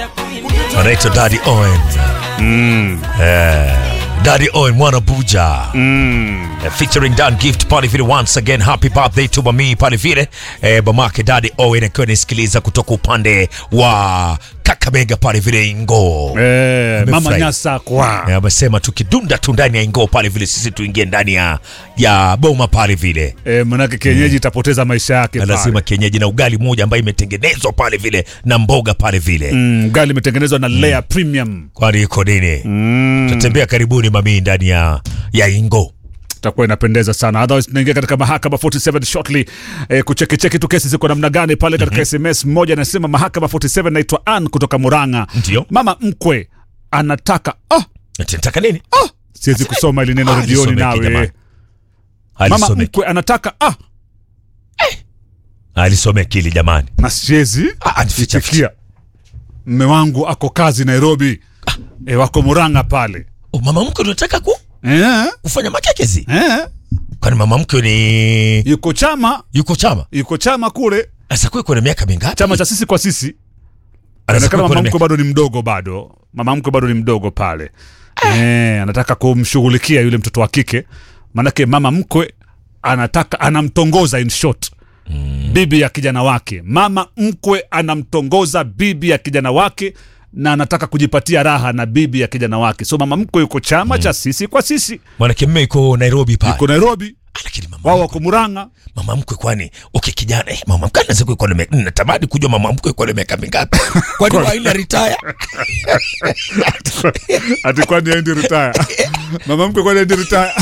anaitwa Daddy Owen. Eh, Daddy Owen mwana buja Eh, featuring Dan Gift pale vile once again happy birthday to mami pale vile eh, mamake Daddy Owen akiwa nisikiliza kutoka upande wa Kakamega pale vile Ingo Eh, mama Amefurahi. nyasa kwa Eh, amesema tukidunda tu ndani ya Ingo pale vile sisi tuingie ndani ya ya boma pale vile eh, manake kienyeji itapoteza maisha yake na pale. lazima kienyeji na ugali moja ambayo imetengenezwa pale vile na mboga pale vile Mm, gali imetengenezwa na Lea Premium kwani iko nini tutatembea karibuni mami ndani ya ya Ingo itakuwa inapendeza sana otherwise tunaingia katika mahakama 47 shortly eh, kuchekicheki tu kesi ziko namna gani pale katika sms mmoja anasema mahakama 47 naitwa Ann kutoka Murang'a Ndio. mama mkwe anataka ah, nataka nini siwezi kusoma ili neno Ah, redioni alisomeki jamani. nawe mama alisomeki mkwe anataka ah, alisomeki hili jamani na siwezi Ah, ah, ficha, itikia mme wangu ako kazi Nairobi eh, wako Murang'a pale Oh, mama mkwe unataka ku, eh, kufanya makekezi eh, kwani mama mkwe ni yuko chama yuko chama yuko chama kule sasa kwe kuna miaka mingapi chama cha sisi kwa sisi Anaweza Inaonekana kuwa mama kuna mkwe bado ni mdogo bado mama mkwe bado ni mdogo pale eh, anataka kumshughulikia yule mtoto wa kike maanake mama mkwe anataka anamtongoza in short bibi ya kijana wake mama mkwe anamtongoza bibi ya kijana wake na anataka kujipatia raha na bibi ya kijana wake so mama mkwe yuko chama cha sisi kwa sisi mwanake mme iko Nairobi pale yuko nairobi Ah, lakini mama wao mkwe- wako muranga mama mkwe kwani okay kijana eh, mama mkwe anaweza kuwa na miaka natamani kujua mama mkwe kwa na miaka mingapi kwani haina retire ati kwani aendi retire mama mkwe kwani aendi retire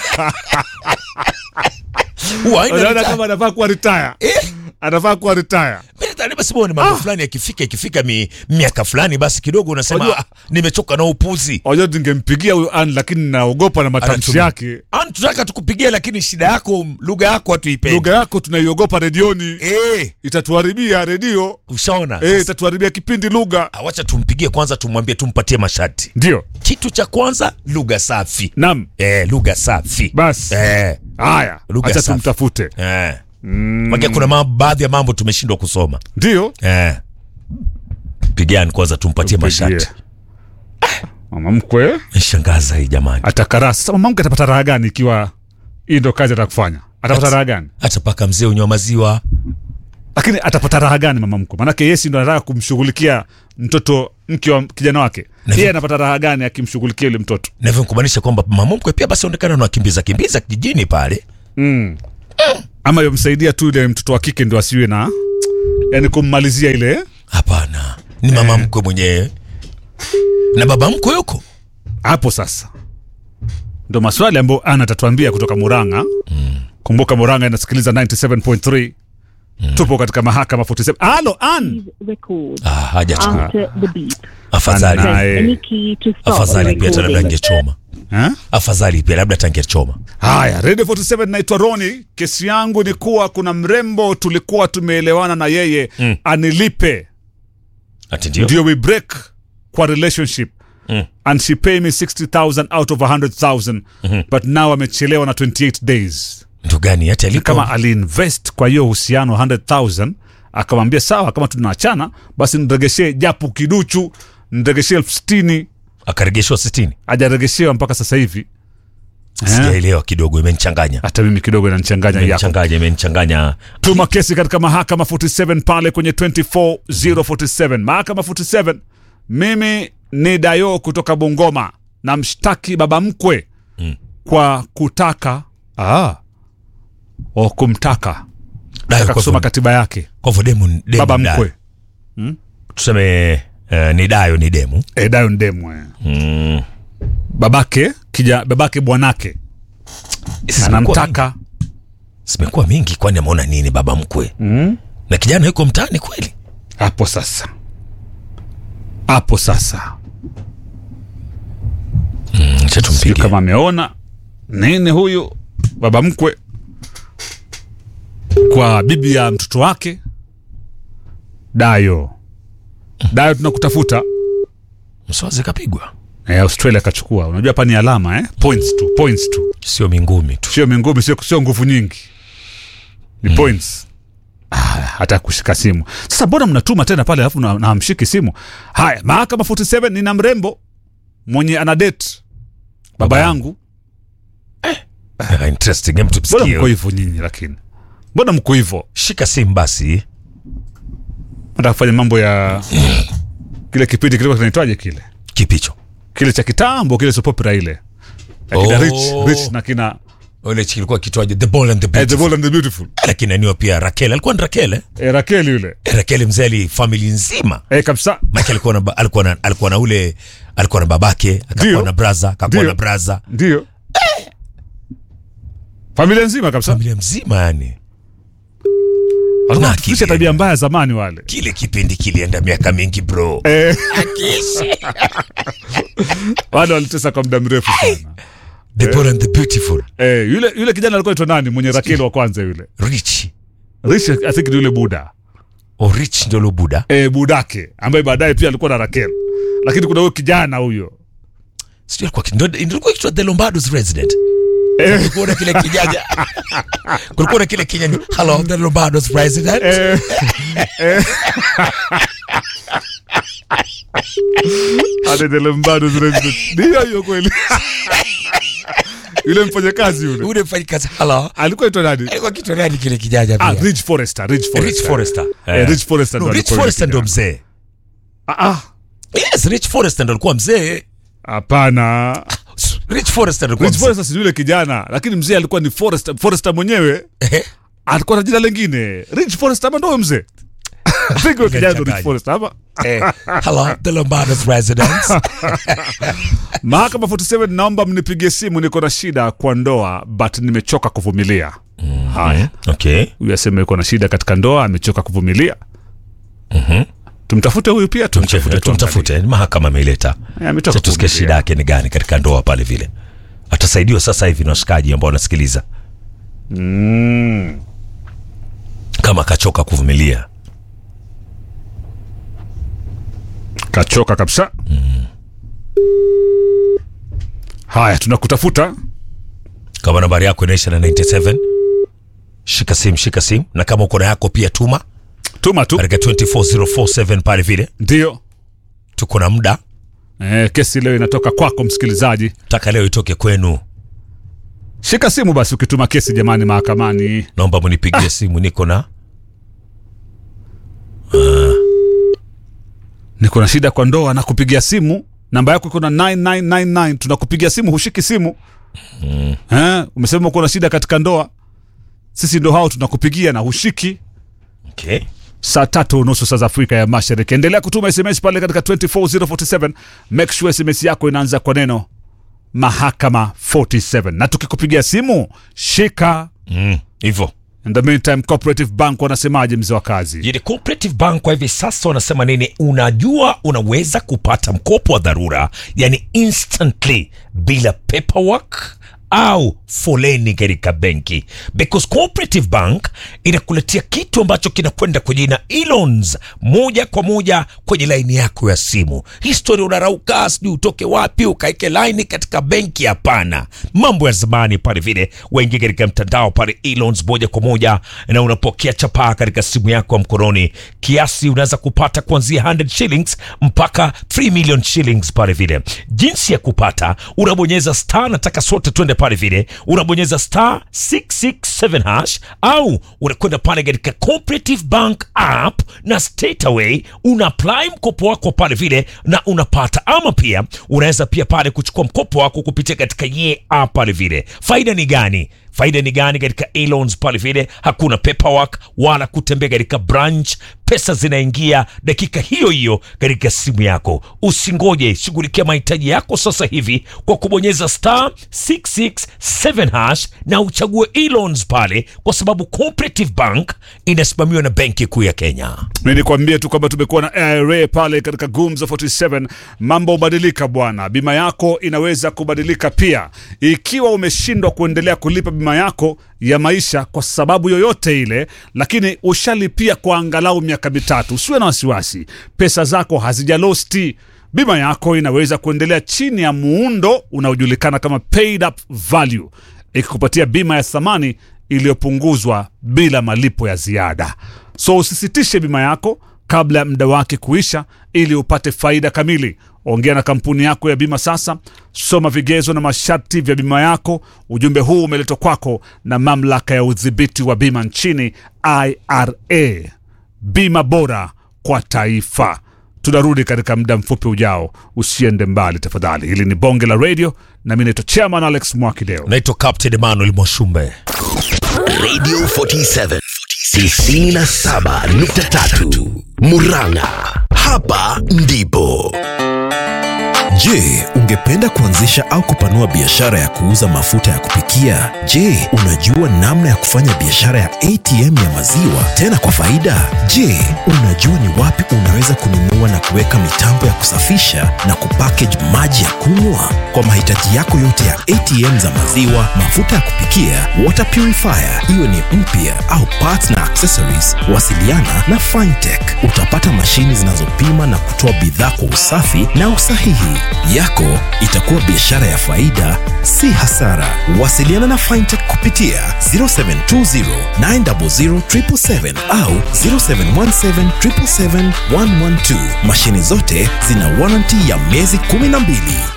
huwa haina unaona retire kama anafaa kuwa retire eh anafaa kuwa retire Mimi nadhani basi bwana mambo fulani yakifika ikifika mi, miaka fulani basi kidogo unasema Wajua- ah, nimechoka na upuzi wajua ningempigia huyu an lakini naogopa na matamshi Anatumia. yake An, tunataka tukupigia lakini shida yako lugha yako hatuipendi lugha yako tunaiogopa redioni eh itatuharibia redio ushaona eh, Sasa, itatuharibia kipindi lugha ah, wacha tumpigie kwanza tumwambie tumpatie masharti ndio kitu cha kwanza lugha safi nam eh lugha safi basi eh haya Lugha acha safi. tumtafute eh Maana kuna mambo, baadhi ya mambo tumeshindwa kusoma ndio eh pigiani kwanza tumpatie Tumpigie. masharti mama mkwe shangaza hii jamani atakaraa sasa mama mkwe atapata raha gani ikiwa hii ndo kazi atakufanya atapata raha gani hata paka mzee unywa maziwa lakini atapata raha gani mama mkwe maanake yesi ndo anataka kumshughulikia mtoto mke wa kijana wake Na- yeye anapata raha gani akimshughulikia yule mtoto na hivyo kumaanisha kwamba mama mkwe pia basi aonekana anakimbiza kimbiza kijijini pale mm. ama yomsaidia tu ile mtoto wa kike ndo asiwe na yani kummalizia ile hapana ni mama mkwe mwenyewe na baba mkwe yuko hapo sasa ndo maswali ambayo ana atatuambia kutoka muranga mm. kumbuka muranga inasikiliza 97.3 mm. tupo katika mahakama 47 alo an record ah, haja tu after the beep. afadhali Ana- Press Aye. any key to stop afadhali pia hata labda recording. angechoma eh? afadhali pia labda tangechoma haya radio 47 naitwa roni kesi yangu ni kuwa kuna mrembo tulikuwa tumeelewana na yeye Mm. anilipe ati ndio ndio we break kwa relationship Mm. and she pay me 60000 out of 100000 but now amechelewa na 28 days ndo gani hata Ni alipo kama aliinvest kwa hiyo uhusiano 100000 akamwambia sawa kama tunaachana basi niregeshee japo kiduchu niregeshee elfu sitini akaregeshwa sitini ajaregeshewa mpaka sasa hivi Eh? sijaelewa kidogo imenichanganya hata mimi kidogo inanichanganya yako imenichanganya imenichanganya tuma kesi katika mahakama 47 pale kwenye 24047 mahakama 47 mimi ni dayo kutoka bungoma na mshtaki baba mkwe Mm. kwa kutaka ah, o kumtaka Dayo, taka kwa kusoma hivyo- katiba yake kwa hivyo demu demu baba dayo. mkwe tuseme eh, ni dayo ni demu e, dayo ndemwe mm. babake kija babake bwanake Zimekuwa mingi- anamtaka zimekuwa mingi kwani ameona nini baba mkwe mm? na kijana yuko mtaani kweli hapo sasa hapo sasa mm, acha sio tumpigie. kama ameona nini huyu baba mkwe kwa bibi ya mtoto wake dayo dayo tunakutafuta mswazi kapigwa eh, australia akachukua unajua hapa ni alama eh? points tu points tu sio mingumi tu sio mingumi sio, sio nguvu nyingi ni points Ah, hata kushika simu sasa mbona mnatuma tena pale alafu na na hamshiki simu haya mahakama 47 nina mrembo mwenye ana date baba Baba. yangu Ah, interesting hem mbona tusikie mko hivyo nyinyi lakini mbona mko hivyo shika simu basi nataka kufanya mambo ya kile kipindi kilikuwa kinaitwaje kile kipicho kile cha kitambo kile sopopera ile akina Oh. rich, rich na kina ile kilikuwa kitwaje the ball and the eh, the beautiful bold and the beautiful lakini aniwa pia Raquel alikuwa ni Raquel eh? eh, Raquel yule Eh, Raquel mzee ali family nzima eh, kabisa Mike alikuwa na ba- alikuwa na alikuwa na ule alikuwa na babake akakuwa Ndio. na braza akakuwa Ndio. na braza ndio familia nzima kabisa familia mzima yani walikuwa Na wanatufundisha akili. tabia mbaya zamani wale kile kipindi kilienda miaka mingi bro eh, wale walitesa kwa muda mrefu sana the ball and the beautiful eh, yule yule kijana alikuwa aitwa nani mwenye Raquel wa kwanza yule rich rich I think ni yule buda o rich ndio lo buda eh, budake ambaye baadaye pia alikuwa na Raquel lakini kuna huyo kijana huyo sijui alikuwa ndio ndio ilikuwa kitwa the Lombardo's resident eh, kulikuwa na kile kijaja kulikuwa na kile kinyanya hello the Lombardo's resident eh, eh. Adedele mbado zile zile. Ndio hiyo kweli. Yule mfanyakazi yule. ule mfanyikazi hello Alikuwa aitwa nani? alikuwa kitwa nani kile kijaja Ah, pia Rich Forrester, Rich Forrester. Rich Forrester Eh, Rich Forrester no, ndo Rich alikuwa Forrester yule ndo kijana. mzee Ah, ah. yes Rich Forrester ndo alikuwa mzee Hapana. Rich Forrester ndo alikuwa Rich mzee Forrester si yule kijana, lakini mzee alikuwa ni Forrester, Forrester mwenyewe. Ehe. Alikuwa na jina lingine. Rich Forrester ama ndo huyo mzee? I think huyo kijana ndo Rich Ngachanganya. Forrester ama Eh, hello the Lombardo's residence Mahakama 47 naomba mnipigie simu, niko na shida kwa ndoa but nimechoka kuvumilia. Haya. okay huyu asema yuko na shida katika ndoa amechoka kuvumilia tumtafute huyu pia tumtafute tumtafute tumtafute mahakama ameileta Eh, ametoka Acha tusikie kuvumilia. shida yake ni gani katika ndoa pale vile atasaidiwa sasa hivi na washikaji ambao wanasikiliza Mm. kama akachoka kuvumilia kachoka kabisa haya tunakutafuta kama nambari yako inaisha na 97 shika simu shika simu na kama uko na yako pia tuma tuma tu katika 24047 pale vile ndio tuko na muda eh, kesi leo inatoka kwako msikilizaji taka leo itoke kwenu shika simu basi ukituma kesi jamani mahakamani naomba munipigie simu niko na niko na shida kwa ndoa na kupigia simu namba yako iko na 9999 tunakupigia simu hushiki simu eh, umesema uko na shida katika ndoa sisi ndo hao tunakupigia na hushiki okay. saa tatu nusu saa za afrika ya mashariki endelea kutuma sms pale katika 24047 make sure sms yako inaanza kwa neno mahakama 47 na tukikupigia simu shika mm, hivyo in the meantime cooperative bank wanasemaje mzee wa kazi Jini Cooperative Bank kwa hivi sasa wanasema nini? Unajua, unaweza kupata mkopo wa dharura, yani instantly bila paperwork au foleni katika benki, because Cooperative Bank inakuletea kitu ambacho kinakwenda kwa jina e-loans moja kwa moja kwenye laini yako ya simu. Historia unarauka, sijui utoke wapi ukaeke laini katika benki? Hapana, mambo ya zamani pale vile, waingia katika mtandao pale e-loans moja kwa moja na unapokea chapaa katika simu yako ya mkononi. Kiasi unaweza kupata kuanzia 100 shillings mpaka 3 million shillings pale vile. Jinsi ya kupata, unabonyeza star, nataka sote twende pale vile, unabonyeza star 667 hash au unakwenda pale katika Cooperative Bank app na straight away una apply mkopo wako pale vile na unapata, ama pia unaweza pia pale kuchukua mkopo wako kupitia katika ye app pale vile. Faida ni gani? faida ni gani katika e-loans pale vile hakuna paperwork wala kutembea katika branch pesa zinaingia dakika hiyo hiyo katika simu yako usingoje shughulikia mahitaji yako sasa hivi kwa kubonyeza star 667 hash na uchague e-loans pale kwa sababu cooperative bank inasimamiwa na benki kuu ya kenya mi nikwambie tu kwamba tumekuwa na IRA pale katika Gumzo 47. Mambo hubadilika bwana, bima yako inaweza kubadilika pia. Ikiwa umeshindwa kuendelea kulipa bima yako ya maisha kwa sababu yoyote ile, lakini ushalipia kwa angalau miaka mitatu, usiwe na wasiwasi, pesa zako hazijalosti. Bima yako inaweza kuendelea chini ya muundo unaojulikana kama paid up value ikikupatia bima ya thamani iliyopunguzwa bila malipo ya ziada. So usisitishe bima yako kabla ya muda wake kuisha ili upate faida kamili. Ongea na kampuni yako ya bima sasa, soma vigezo na masharti vya bima yako. Ujumbe huu umeletwa kwako na mamlaka ya udhibiti wa bima nchini IRA. Bima bora kwa taifa. Tunarudi katika muda mfupi ujao, usiende mbali tafadhali. Hili ni bonge la radio na mi naitwa Chairman Alex Mwakideo. naitwa Captain Emmanuel Mwashumbe. Radio 47 97.3 Murang'a. Hapa ndipo. Je, ungependa kuanzisha au kupanua biashara ya kuuza mafuta ya kupikia? Je, unajua namna ya kufanya biashara ya ATM ya maziwa tena kwa faida? Je, unajua ni wapi unaweza kununua na kuweka mitambo ya kusafisha na kupackage maji ya kunywa? Kwa mahitaji yako yote ya ATM za maziwa, mafuta ya kupikia, water purifier, iwe ni mpya au parts na accessories, wasiliana na Fintech. Utapata mashini zinazopima na kutoa bidhaa kwa usafi na usahihi. Yako itakuwa biashara ya faida, si hasara. Wasiliana na Fintech kupitia 0720 900 777 au 0717 777 112. Mashini zote zina warranty ya miezi 12.